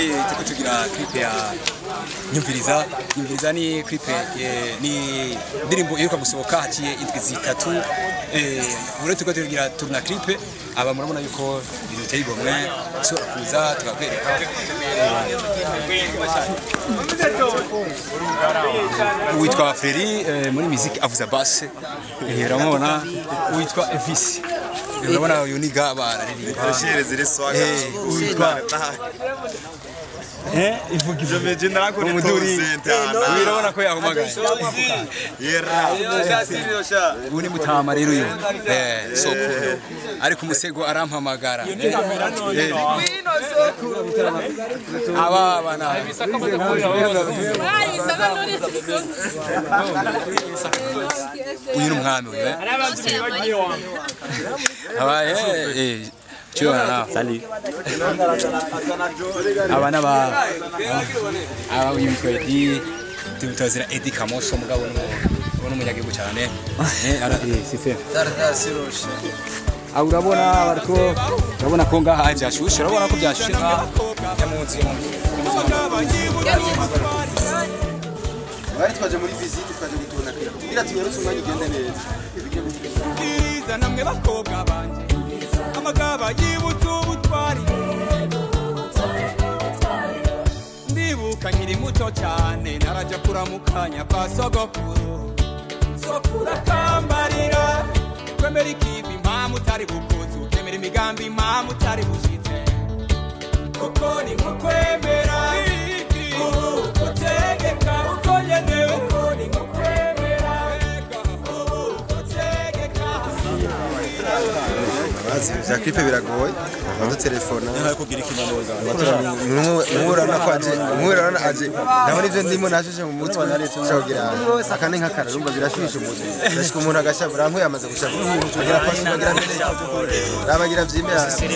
turiko tugira clip ya nyumviriza nyumviriza ni clip eh, ni indirimbo iheruka gusohoka haciye indwi zitatu eh, ubu rero turiko tugira turuna clip aba murabona yuko ibintu biteye igomwe ushobora kuza tukakwereka uwitwa Freri eh, muri muziki avuza basse eh, uramubona uwitwa Elvis urabona uyu ni gaba araririmba Shire ziri swaga. Eh, uwitwa eh ivuga Je me dis nako ni umuduri tonsente ana. urabona ko yahamagaye Yera. ubu ni mutama rero uyu eh soko ariko umusego arampamagara Eh, aba bana uyu ni umwami uyu eh abaye eh Chiwana na sali aba naba aba yitwa Edi tumutazira Edi Kamoso mugabo ni ubona umunyagihugu cyane eh ara eh sife Ah, urabona bariko urabona ko ngaha byashushe urabona ko byashushe ngaha yamunzi bari twaje muri visite twaje gutuna kugira tunyarutse umwanya ugende neza bwiza namwe bakobwa banje amagaba yibutse ubutwari ndibuka nkiri muto cyane narajya kuramukanya kwa sogokuru sokuru akambarira kwemera ikivi impamvu utari bukuzi ukemera imigambi impamvu utari bushitse kuko ni nko kwemera ubu gutegeka uko nyene uko ni nko kwemera ubu gutegeka bazi bya clip biragoye bado telefona kugira ikinyanoza. mwurana ko aje mwurana aje naho nivyo ndimo nashushe mu mutwe shogira akane nkakara rumva birashushe umutwe ndashika umuntu agashavura nkuye amaze gushavura agira pasi agira mbere rabagira vyimbe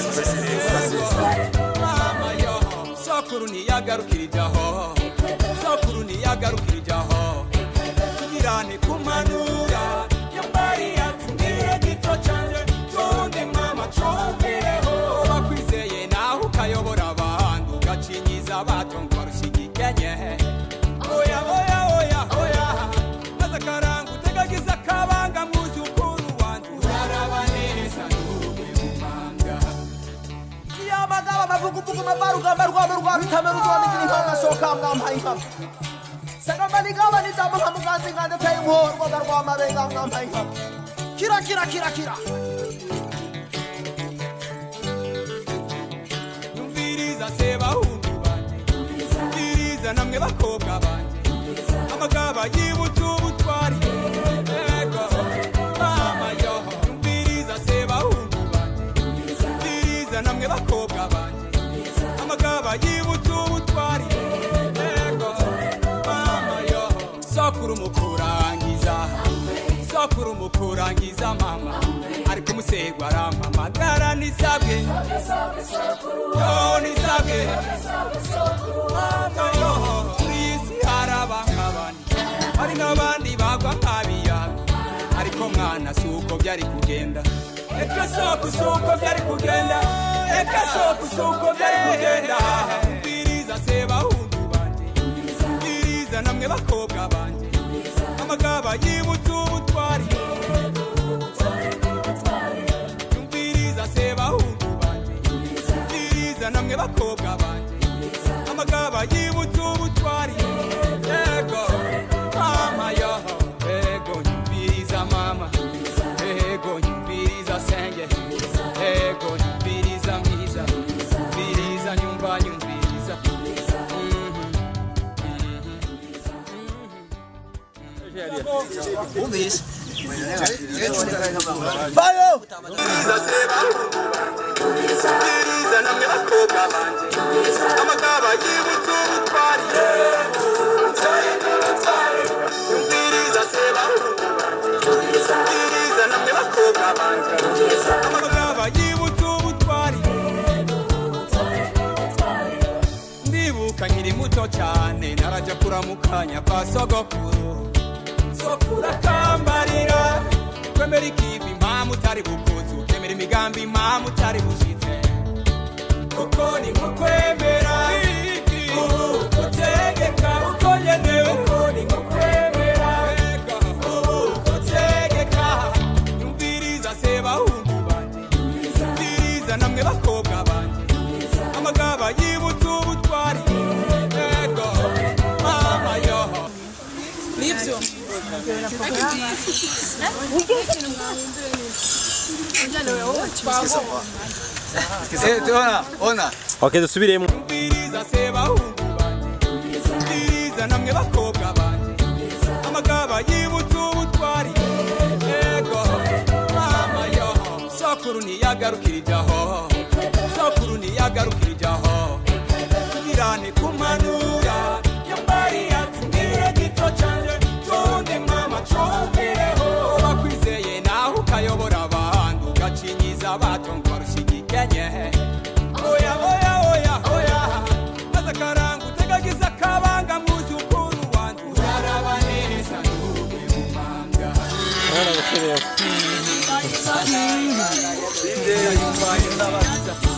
sokuru ntiyagarukirijaho sokuru ntiyagarukirijaho tugirane kumanura yambari yatubwiye gito canje cundi mama cumvireho bakwizeye naho ukayobora abandi ugacinyiza abato ngo barushigikenye oya oya oya oya maze akaranga utegagiza akabanga mwuzukuru wanje uraraba neza n'ubwe mumanga yamagaba amavuguvugu mavarugamba rwabo rwa rutamera urwamigira inkonga soka mwampaye inkama sagamanigaba nijambo nka muganzi ngande teye umuhorwaga rwamabenga mwampaye inkama kira kira kira kira yumviriza se bahungu banje yumviriza namwe bakobwa banje amagaba yibutse ubutwari ego mama yo yumviriza se bahungu banje yumviriza namwe bakobwa banje amagaba yibutse ubutwari ego mama yo sokuru mukurangiza sokuru mukurangiza mama ariko umusego arampamagara nisabwe yo nisabwe yo kuri iyi si hari abankabani hari n'abandi bagwa nk'abiyago ariko mwana si uko byari kugenda eka soko si uko byari kugenda eka soko si uko byari kugenda mbiriza se bahungu banje mbiriza namwe bakobwa banje amagaba yibutse ubutwari yumviriza se bahungu banje yumviriza namwe bakobwa banje amagaba yibutse ubutwari ego mama yo ego nyumviriza mama ego nyumviriza senge ego nyumviriza mwiza nyumviriza nyumva nyumviriza Mbiriza namwe bakobwa banje amagaba yibutse ubutwari yumviriza se bahungu banje mbiriza namwe bakobwa banje amagaba yibutse ubutwari ndibuka nkiri muto cyane narajya kuramukanya kwa sogokuru sokuru akambarira kwemera ikivi impamvu utari bukuzi ukemera imigambi impamvu utari bushitse kuko ni nko kwemera Eh, ona, ona. okay dusubiremo umviriza se bahungu banje umviriza namwe bakobwa banje amagaba yibutse ubutwari ego mama yo sokuru ntiyagarukirijaho sokuru ntiyagarukirijaho irane kumanura yambari yatsindiye gito canje conde mama combireho bakwizeye naho ukayobora abandi ugacinyiza bato ngo barushigikenye oya oya oya oya maze akaranga utegagiza akabanga mwuzukuru wanjye uraraba neza n'umwe mu manga mwana gusubiremo Ndayumva ndabaza